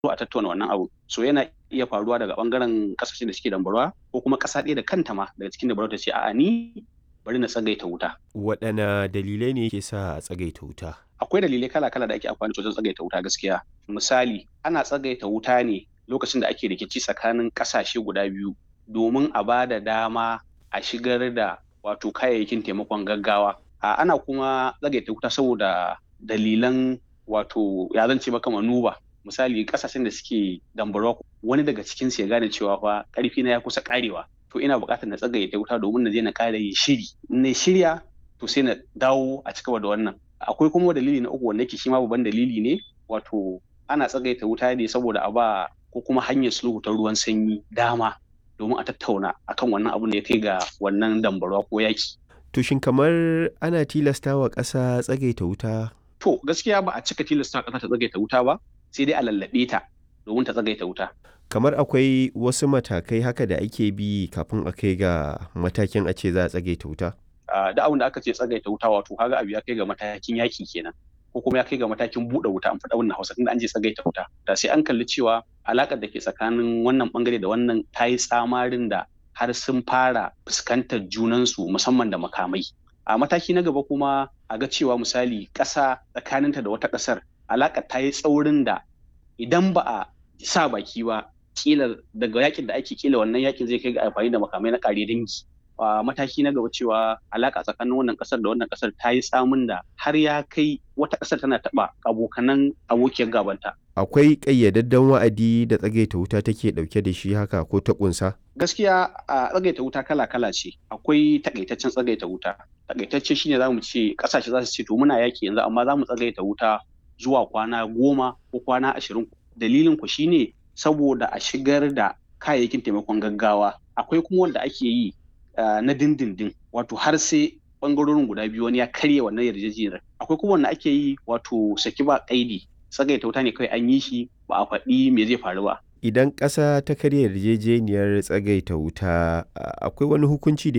a tattauna wannan abu so yana iya faruwa daga bangaren kasashen da suke dambarwa ko kuma kasa ɗaya da kanta ma daga cikin dambarwa ta ce a'a ni bari na tsagaita wuta waɗanne dalilai ne ke sa a tsagaita wuta akwai dalilai kala-kala da ake amfani wajen tsagaita wuta gaskiya misali ana tsagaita wuta ne lokacin da ake rikici tsakanin kasashe guda biyu domin a ba da dama a shigar da wato kayayyakin taimakon gaggawa a ana kuma tsagaita wuta saboda dalilan wato ya zance maka manuba misali kasashen da suke dambarwa wani daga cikin su ya gane cewa fa karfi na ya kusa karewa to ina buƙatar na tsagaita wuta domin na je na ƙara yin shiri na shirya to sai na dawo a cigaba da wannan akwai kuma dalili na uku wanda yake shi ma babban dalili ne wato ana tsagaita wuta ne saboda a ba ko kuma hanyar sulhu ta ruwan sanyi dama domin a tattauna akan wannan abun da ya kai ga wannan dambarwa ko yaki to shin kamar ana tilasta wa ƙasa tsagaita wuta to gaskiya ba a cika tilasta ƙasa ta tsagaita wuta ba sai dai a lallaɓe ta domin ta tsagaita wuta kamar akwai wasu matakai haka da ake bi kafin a kai ga matakin a ce za a tsagaita wuta da abin da aka ce tsagaita wuta wato kaga abu ya kai ga matakin yaki kenan ko kuma ya kai ga matakin buɗe wuta an faɗa wannan hausa tunda an je tsagaita wuta da sai an kalli cewa alaƙar da ke tsakanin wannan bangare da wannan ta yi tsamarin da har sun fara fuskantar junansu musamman da makamai a mataki na gaba kuma a ga cewa misali ƙasa tsakaninta da wata ƙasar alaƙar ta yi tsaurin da idan ba a sa baki ba kila daga yakin da ake kila wannan yakin zai kai ga amfani da makamai na kare dangi a mataki na gaba cewa alaka tsakanin wannan kasar da wannan kasar ta yi tsamin da har ya kai wata kasar tana taba abokanan abokiyar gabanta akwai ƙayyadadden wa'adi da tsagaita wuta take ɗauke da shi haka ko ta ƙunsa gaskiya a tsagaita wuta kala kala ce akwai takaitaccen tsagaita wuta takaitacce shine zamu ce kasashe za su ce to muna yaki yanzu amma za mu tsagaita wuta zuwa kwana goma ko kwana ashirin dalilin ku shine saboda a shigar da kayayyakin taimakon gaggawa akwai kuma wanda ake yi na dindindin wato har sai bangarorin guda biyu wani ya karya wannan yarjejeniyar akwai kuma wanda ake yi wato saki ba kaidi tsagaita wuta ne kawai an yi shi ba a faɗi me zai faru ba idan ƙasa ta karya yarjejeniyar tsagaita wuta akwai wani hukunci da